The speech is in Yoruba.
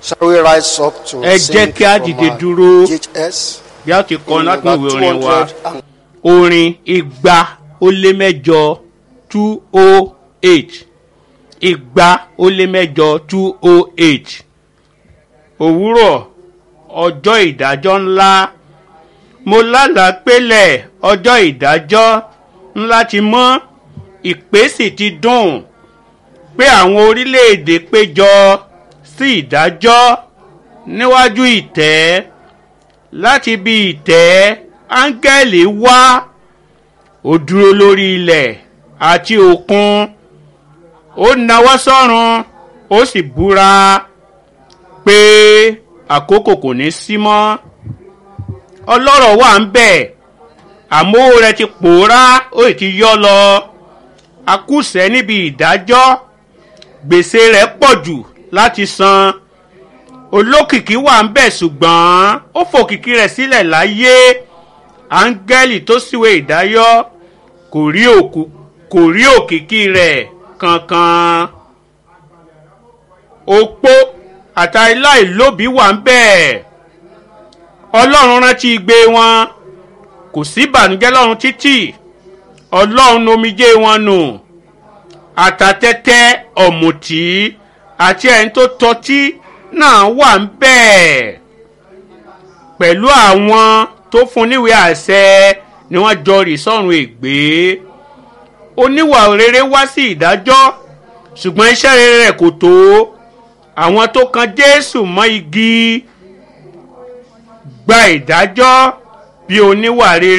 Shall we rise up to Ẹ sing jẹ́ kí a from dìde our dúró. GHS? bí a ti kọ́ in láti number ìwé orin wa 200 and orin igba ó lé mẹ́jọ two oh eight igba ó lé mẹ́jọ two oh eight òwúrọ̀ ọjọ́ ìdájọ́ ńlá mo lálàá pélẹ̀ ọjọ́ ìdájọ́ ńlá ti mọ́ ìpè sì ti dùn pé àwọn orílẹ̀-èdè péjọ sí ìdájọ́ níwájú ìtẹ́ láti bí ìtẹ́ áńgẹ́lì wá ó dúró lórí ilẹ̀ àti òkun ó nawọ́ sọ́run ó sì búra pé àkókò kò ní sí mọ́ ọlọ́rọ̀ wà ń bẹ̀ àmọ́ rẹ̀ ti pòórá ó sì ti yọ́ lọ akúṣẹ̀ níbi ìdájọ́ gbèsè rẹ̀ pọ̀ jù láti san olókìkí wà ń bẹ̀ ṣùgbọ́n ó fòkìkí rẹ̀ sílẹ̀ láyé áńgẹ́lì tó síwé ìdáyọ́ kò rí òkú kò rí òkìkí rẹ̀ kankan opó àtàláìlóbi wà ń bẹ̀ ọlọ́run rántí igbe wọn kò sí ìbànújẹ́ lọ́run títì ọlọ́run omijé wọn nù àtàtẹ́tẹ́ ọ̀mùtí àti ẹni tó tọ́tí náà wà ń bẹ̀ pẹ̀lú àwọn tó fún níwèé àṣẹ ni wọ́n jọ rì sọ́run ègbé oníwà rere wá sí ìdájọ́ ṣùgbọ́n iṣẹ́ rere rẹ̀ kò tó àwọn tó kan jésù mọ́ igi gba ìdájọ́ bí oníwà rere.